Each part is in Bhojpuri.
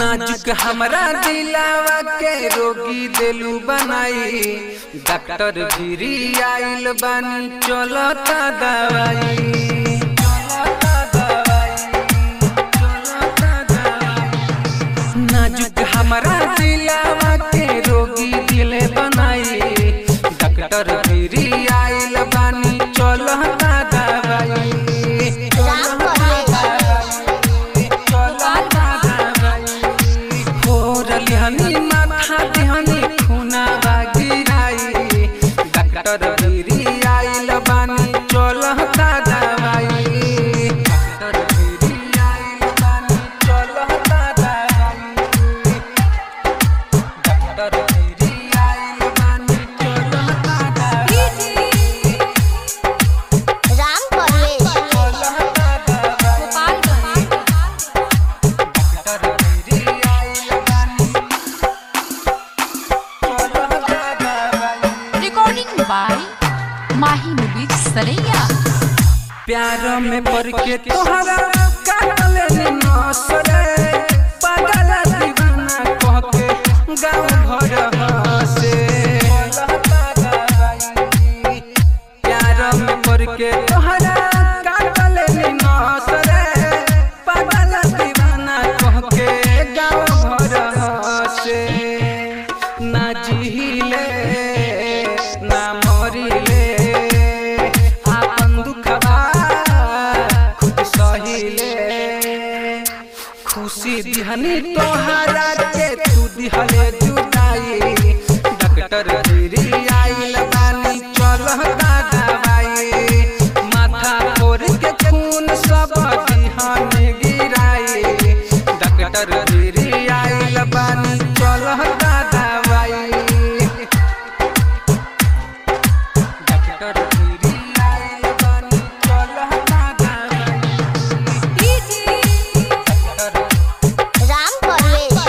नाजुक हमरा दिलावा के रोगी दिलू बनाई डॉक्टर भिरी आइल बानी चलता दवाई चलता दवाई, चलता दवाई। नाजुक हमरा दिलावा के रोगी दिल बनाई डॉक्टर भिरी आइल बानी चलता दवाई राम हनी माथा दिहनी खूना गिराई डॉक्टर भिरी आइल बानी चलता दवाई डॉक्टर भिरी आइल बानी चलता दवाई डॉक्टर भिरी आइल बानी चलता दवाई राम परवेश चलता दवाई डॉक्टर भिरी आइल बानी चलता दवाई रिकॉर्डिंग बाय माही मुबीर सरैया प्यार में पड़ के तोहरा काटल नसरे पागल दीवाना कह के गाँव भर हंसे प्यार में पड़ के तोहरा काटल नसरे पागल दीवाना कह के गाँव भर हंसे ना जिहिले ना मरिले आपन दुखबा खुद सहिले खुशी दिहनी तोहरा के तू दिहले जुदाई डॉक्टर गिरी आइल बानी चलता दवाई माथा फोड़ के खून सब दिहन गिराई डॉक्टर गिरी आइल बानी चलता दवाई डॉक्टर गिरी आइल बानी चलता दवाई डॉक्टर राम परवेश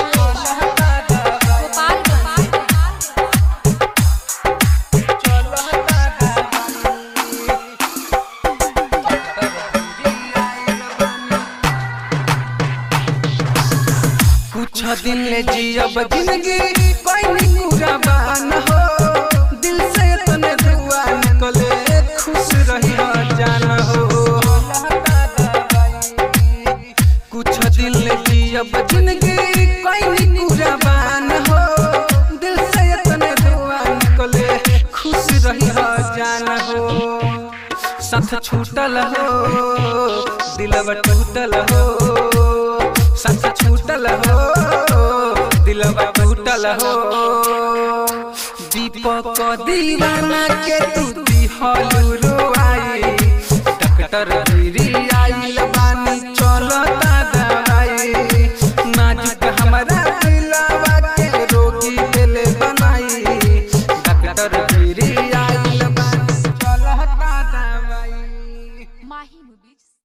कुछ दिन ले जियब जिंदगी कोई नहीं कुर्बान हो दिल से तने दुआ निकले खुश रही जान हो कुछ दिन ले जियब जिंदगी कोई नहीं कुर्बान हो दिल से तने दुआ निकले खुश रही जान हो साथ छूटल हो दिलवा टूटल हो साथ छूटल हो दिलवा टूटल हो दीपक दीवाना के तू दिहलू रोआई डॉक्टर गिरी आइल बानी चलता दवाई नाजुक हमरा दिलवा के रोगी दिल बनाई डॉक्टर गिरी आइल बानी चलता दवाई माही मुबीर